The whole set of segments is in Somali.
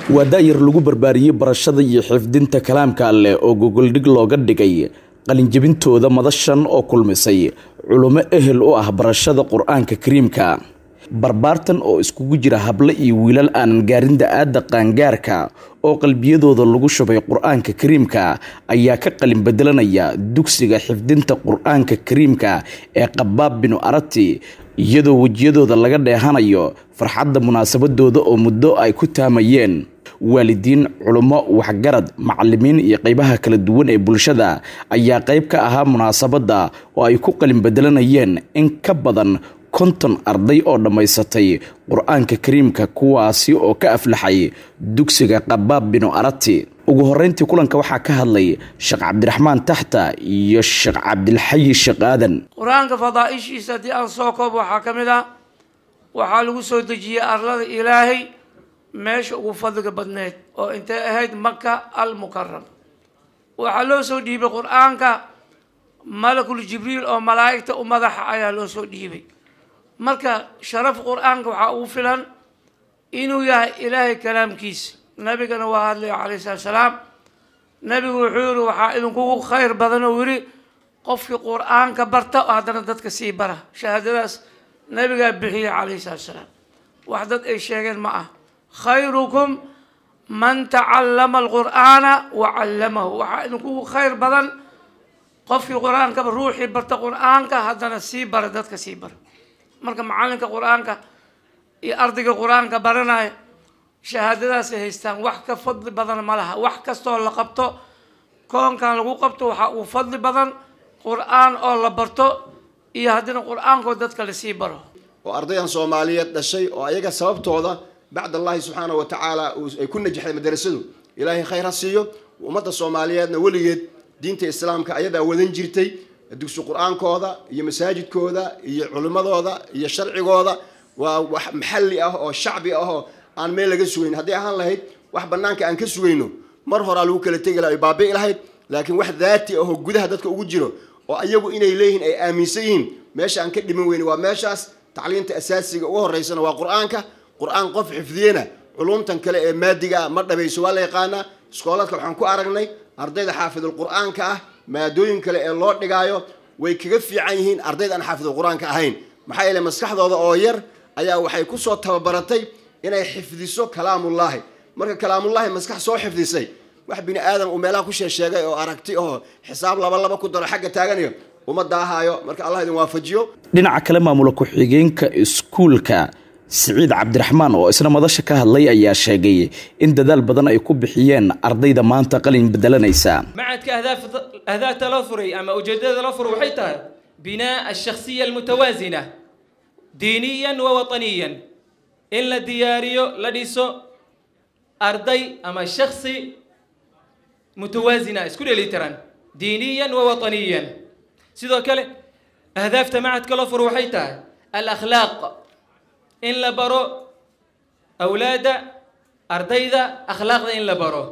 waa daayar lagu barbaariyey barashada iyo xifdinta kalaamka alleh oo gogoldhig looga dhigay qalinjebintooda madashan oo kulmisay culummo ehel u ah barashada qur-aanka kariimka barbaartan oo iskugu jira hable iyo wiilal aanan gaarin da-aadda qaangaarka oo qalbiyadooda lagu shubay qur-aanka kariimka ayaa ka qalin bedelanaya dugsiga xifdinta qur-aanka kariimka ee qabaab binu arati iyadoo wejiyadooda laga dheehanayo farxadda munaasabadooda oo muddo ay ku taamayeen waalidiin culummo waxgarad macalimiin iyo qeybaha kala duwan ee bulshada ayaa qeyb ka ahaa munaasabadda oo ay ku qalin bedelanayeen in ka badan konton arday oo dhammaysatay qur-aanka kariimka kuwaasi oo ka aflaxay dugsiga qabaab binu arati ugu horeyntii kulanka waxaa ka hadlay sheekh cabdiraxmaan taxta iyo sheekh cabdilxayi sheekh aadan qur-aanka fadaaishiisa haddii aan soo koob waxaa ka mid ah waxaa lagu soo dejiyey arlada ilaahay meesha ugu fadliga badneed oo intay ahayd maka almukaram waxaa loo soo dhiibay qur-aanka malakul jibriil oo malaa'igta u madaxa ayaa loo soo dhiibay marka sharaf qur-aanka waxaa ugu filan inuu yahay ilaahay kalaamkiisa nabigana waa hadlaya calayhi salatu salaam nabigu wuxuu yihi waxaa idinkugu khayr badan oo yidhi qofkii qur-aanka barta oo haddana dadka sii bara shahaadadaas nabigaa bixiyay calayhi salatu salaam wax dad ay sheegeen ma ah khayrukum man tacallama alqur'aana wa callamahu waxaa idinkugu khayr badan qofkii qur-aankaba ruuxii barta qur-aanka haddana sii bara dadka sii bara marka macalinka qur-aanka iyo ardayga qur-aanka baranaya shahaadadaasay haystaan wax ka fadli badan ma laha wax kastoo la qabto koonkan lagu qabto waxaa uu fadli badan qur-aan oo la barto iyo haddina qur-aankoo dadka lasii baro oo ardaydan soomaaliyeed dhashay oo ayaga sababtooda bacd allahi subxaana wa tacaala ay ku najaxday madarasadu ilaahay khayr ha siiyo ummadda soomaaliyeedna weligeed diinta islaamka ayadaa wadan jirtay dugsi qur-aankooda iyo masaajidkooda iyo culimmadooda iyo sharcigooda waa wax maxalli ah oo shacbi ah oo aan meel laga sugayn haddii ahaan lahayd wax banaanka aan ka sugayno mar horaa lagu kala tegi laha ay baabi'i lahayd laakiin wax daati ahoo gudaha dadka ugu jiro oo iyagu inay leeyihiin ay aaminsan yihiin meesha aan ka dhiman weyne waa meeshaas tacliinta asaasiga ugu horeysana waa qur-aanka qur-aan qof xifdiyena culumtan kale ee maadiga ah ma dhabayso waa la yaqaanaa iskooladka waxaan ku aragnay ardayda xaafidul qur-aanka ah maadooyin kale ee loo dhigaayo way kaga fiican yihiin ardayda aan xaafidul qur-aanka ahayn maxaa yeele maskaxdooda oo yar ayaa waxay kusoo tababaratay inay xifdiso kalaamullaahi marka kalaamullaahi maskax soo xifdisay wax bini aadam uu meelaha ku sheesheegay oo aragti oo xisaab laba laba ku daro xagga taaganayo uma daahaayo marka allah idin waafajiyo dhinaca kale maamula ku-xigeenka iskuulka siciid cabdiraxmaan oo isna madasha ka hadlay ayaa sheegay in dadaal badan ay ku bixiyeen ardayda maanta qalin bedelanaysa macadka ahdaafta loo furay ama ujeedada loo furay waxay tahay binaa alshakhsiya almutawaasina diiniyan wa wataniyan in la diyaariyo la dhiso arday ama shaksi mutawaasina isku dheelitiran diiniyan wa wataniyan sidoo kale ahdaafta macadka loo furay waxay tahay alakhlaaq in la baro awlaadda ardayda akhlaaqda in la baro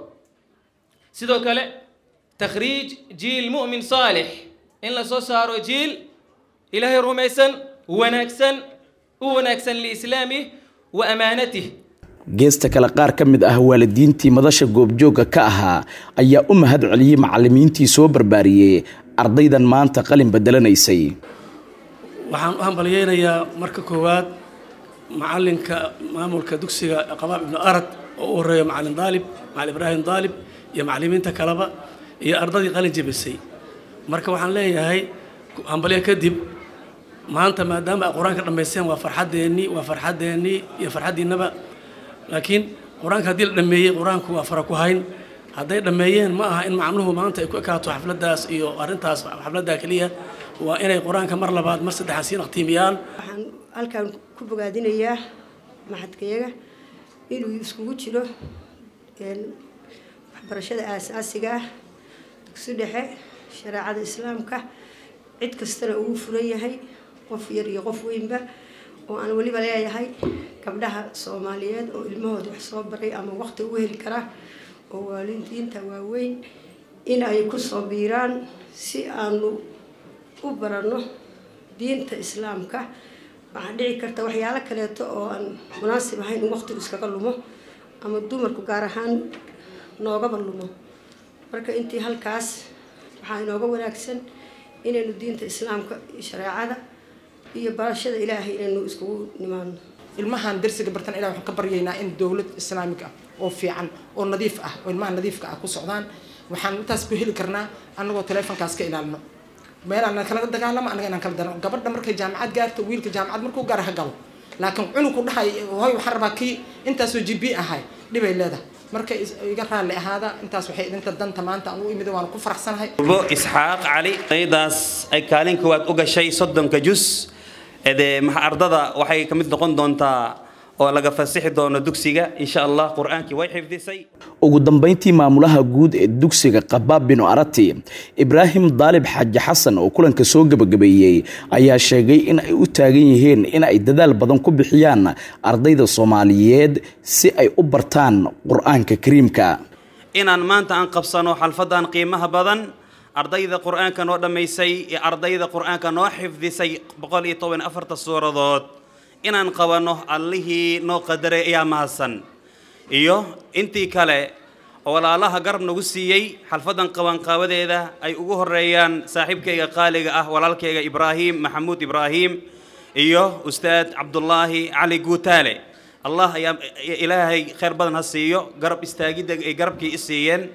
sidoo kale takhriij jiil mu'min saalix in la soo saaro jiil ilaahay rumaysan wanaagsan u wanaagsan liislaamih wa amaanatih geesta kale qaar ka mid ah waalidiintii madasha goobjoogga ka ahaa ayaa u mahad celiyey macalimiintii soo barbaariyey ardaydan maanta qalin bedelanaysay waxaan u hambalyeynayaa marka koowaad macalinka maamulka dugsiga qabaab ibnu arad oo u horeeya macalin daalib macalin ibraahim daalib iyo macalimiinta kaleba iyo ardadii qalin jebisay marka waxaan leeyahay hambalyo kadib maanta maadaama ay qur-aanka dhammaysteen waa farxadeennii waa farxadeennii iyo farxaddiinaba laakiin qur-aanka haddii la dhameeyey qur-aanku waa fara ku hayn hadday dhammeeyeen ma aha in macnuhu maanta ay ku ekaato xafladdaas iyo arrintaas xafladdaa keliya waa inay qur-aanka mar labaad mar saddexaad sii naqtiimiyaan waxaan halkan ku bogaadinayaa maxadkayaga inuu iskugu jiro waxbarashada aasaasiga ah dugsi dhexe shareecada islaamka cid kastana ugu furan yahay qof yar iyo qof weynba oo aan weliba leeyahay gabdhaha soomaaliyeed oo ilmahooda wax soo baray ama waqti ugu heli kara oo waalidiinta waaweyn in ay kusoo biiraan si aanu u baranno diinta islaamka waxaa dhici karta waxyaalo kaleeto oo aan munaasib ahayn in waqtigu iskaga lumo ama dumarku gaar ahaan noogaba lumo marka intii halkaas waxaa inooga wanaagsan inaynu diinta islaamka iyo shareecada iyo barashada ilaahay inaynu iskugu nimaadno ilmahan darsiga bartan ilah waxaan ka baryaynaa in dowlad islaamig ah oo fiican oo nadiif ah oo ilmaha nadiifka ah ku socdaan waxaan intaas ku heli karnaa anagoo teleefonkaas ka ilaalino meel aan kala dagaalamo anaga inaan kala dagaalamo gabadha markay jaamacad gaarto wiilka jaamacad markuu gaara ha galo laakiin cunugku dhahay hoy waxaan rabaa kii intaasoo jibi ahay dhibay leedahay marka iga raalli ahaada intaas waxay idinta danta maanta aan u imid waan ku faraxsanahay bo isxaaq cali qaydaas ay kaalin koowaad u gashay soddonka jus ede ardada waxay ka mid noqon doontaa oo laga fasixi doono dugsiga insha allah qur-aankii way xifdisay ugu dambayntii maamulaha guud ee dugsiga qabaab binu arati ibraahim daalib xaaji xasan oo kulanka soo gebagabeeyey ayaa sheegay in ay u taagan yihiin in ay dadaal badan ku bixiyaan ardayda soomaaliyeed si ay u bartaan qur-aanka kariimka inaan maanta aan qabsano xalfadan qiimaha badan ardayda qur-aanka noo dhammaysay iyo ardayda qur-aanka noo xifdisay boqol iyo toban afarta suuradood inaan qabanno allihii noo qadaray ayaa mahadsan iyo intii kale oo walaalaha garab nagu siiyey xalfadan qabanqaabadeeda ay ugu horeeyaan saaxiibkayga qaaliga ah walaalkayga ibraahim maxamuud ibraahim iyo ustaad cabdulaahi cali guutaale allah ayaa ilaahay khayr badan ha siiyo garab istaagidda ay garabkii i siiyeen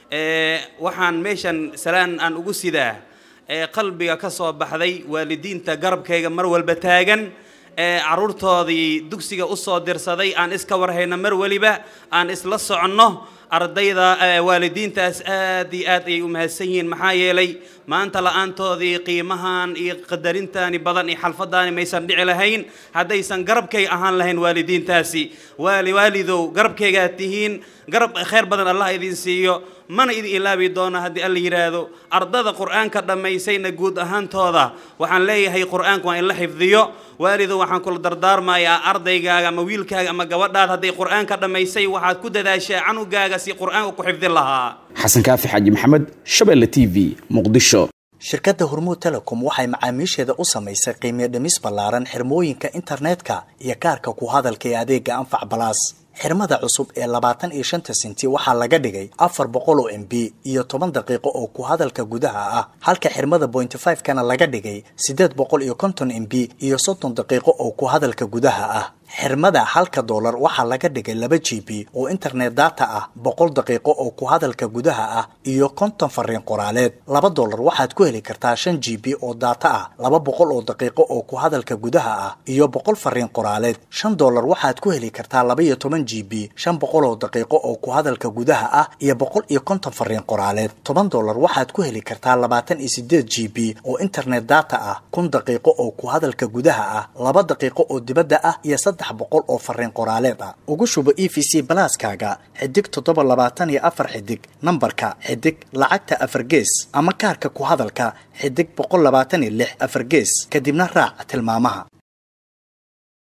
waxaan meeshan salaan aan ugu sidaa qalbiga ka soo baxday waalidiinta garabkayga mar walba taagan caruurtoodii dugsiga usoo dirsaday aan iska warhayno mar weliba aan isla soconno ardayda waalidiintaas aad iyo aad ayay u mahadsan yihiin maxaa yeelay maanta la-aantoodii qiimahan iyo qadarintaani badan iyo xalfadaani maysan dhici lahayn haddaysan garabkayga ahaan lahayn waalidiintaasi waali waalidow garabkaygaad tihiin garab khayr badan allah idin siiyo mana idin ilaabi doono haddii alla yidhaahdo ardada qur-aanka dhammaysayna guud ahaantooda waxaan leeyahay qur-aanka waa in la xifdiyo waalidow waxaan kula dardaarmayaa ardaygaaga ama wiilkaaga ama gabadhaad hadday qur-aanka dhammaysay waxaad ku dadaashaa canugaaga si qur-aanka ku xifdin lahaa xasan kaafi xaaji maxamed shabeelle t v muqdisho shirkadda hormuud telecom waxay macaamiisheeda u samaysay qiimiyo dhimis ballaaran xirmooyinka internetka iyo kaarka ku hadalka ee adeega anfac balaas xirmada cusub ee labaatan iyo shanta sinti waxaa laga dhigay afar boqol oo m b iyo toban daqiiqo oo ku hadalka gudaha ah halka xirmada bointy five kana laga dhigay siddeed boqol iyo konton m b iyo soddon daqiiqo oo ku hadalka gudaha ah xirmada halka doolar waxaa laga dhigay laba g b oo internet data ah boqol daqiiqo oo ku hadalka gudaha ah iyo konton fariin qoraaleed laba doolar waxaad ku heli kartaa shan g b oo data ah laba boqol oo daqiiqo oo ku hadalka gudaha ah iyo boqol fariin qoraaleed shan doolar waxaad ku heli kartaa laba iyo toban g b shan boqol oo daqiiqo oo ku hadalka gudaha ah iyo boqol iyo konton fariin qoraaleed toban doolar waxaad ku heli kartaa labaatan iyo sideed g b oo internet data ah kun daqiiqo oo ku hadalka gudaha ah laba daqiiqo oo dibadda ah iyo saddex boqol oo fariin qoraaleed ah ugu shubo e v c balaaskaaga xidig toddoba labaatan iyo afar xidig nambarka xidig lacagta afar gees ama kaarka ku hadalka xidig boqol labaatan iyo lix afar gees kadibna raac tilmaamaha